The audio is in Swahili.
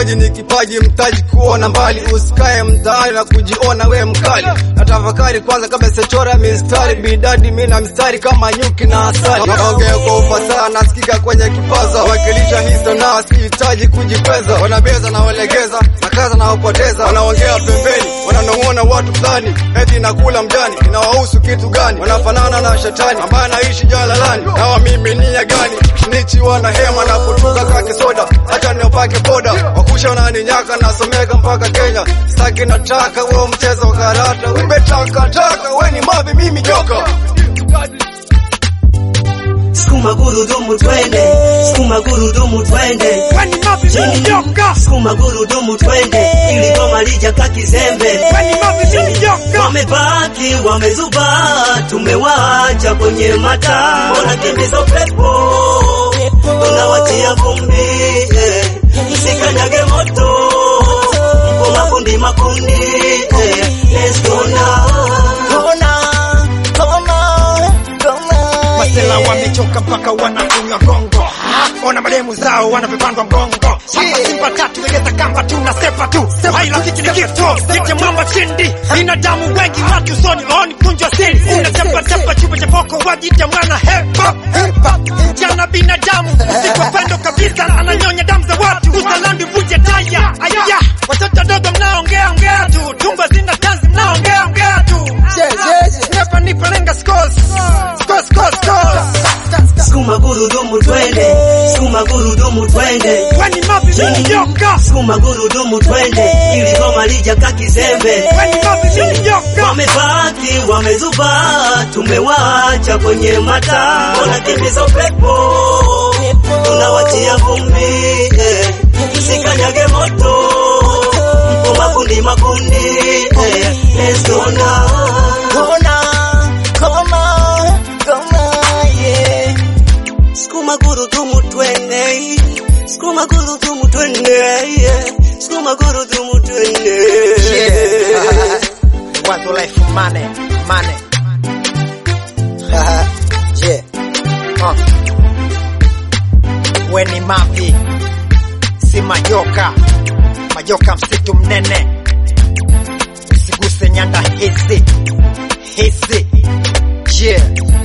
Uimbaji ni kipaji, mtaji kuona mbali, usikae mtaani na kujiona we mkali. Na tafakari kwanza kabla sechora mistari, bidadi mina mistari kama nyuki na asali. Naongea kwa ufasaha, nasikika kwenye kipaza, wakilisha histo na sihitaji kujikweza. Wanabeza na walegeza, na kaza na wapoteza, wanaongea pembeni, wananong'ona watu fulani, eti nakula mjani, inawahusu kitu gani? Wanafanana na shetani ambaye anaishi jalalani, na wamiminia gani? Nichi wana hema na kutuka kaki soda, acha niopake boda, wakusha wananinyaka, nasomeka mpaka Kenya, staki nataka wewe mchezo wa karata, umbe taka taka, we ni mavi, mimi joka Sukuma gurudumu twende, sukuma gurudumu twende, Kwani mavi mimi joka? sukuma gurudumu twende, ili goma lijaka kizembe. Kwani mavi mimi joka? Wamebaki wamezuba, tumewaacha kwenye mataa, wanakimbiza upepo, tunawatia vumbi, eh, msikanyage moto, mpo makundi makundi, eh, let's go now. Masela wamechoka mpaka wanakunywa gongo. Ona mademu zao wanavyopandwa mgongo. Hapa Simba tatu legeza kamba tu na sepa tu. Hai rafiki ni kifo. Niche mwamba chindi. Binadamu wengi watu usoni maoni kunjwa siri. Unachapa chapa chupa cha poko wajita mwana hip hop. Jana binadamu usiku pendo kabisa ananyonya damu za watu. Usalandi vuje taya. Aya. Watoto dogo mnaongea ongea tu. Tumba zina tanzi mnaongea ongea tu. Never nipa lenga scores. Scores scores scores. Sukuma gurudumu twende, sukuma gurudumu twende, Kwani mavi mimi joka? sukuma gurudumu twende, ili goma lijaka kizembe. Kwani mavi mimi joka? Wamebaki wamezuba, tumewaacha kwenye mataa, wanakimbiza upepo, tunawatia vumbi, eh, msikanyage moto, mpo makundi makundi, eh, let's go now. Sukuma gurudumu twende, sukuma gurudumu twende, yeah. sukuma gurudumu twende. Wazo life money, money. Yeah. Uh. We ni mavi, si majoka, majoka msitu mnene, usiguse nyanda hizi hizi. Yeah.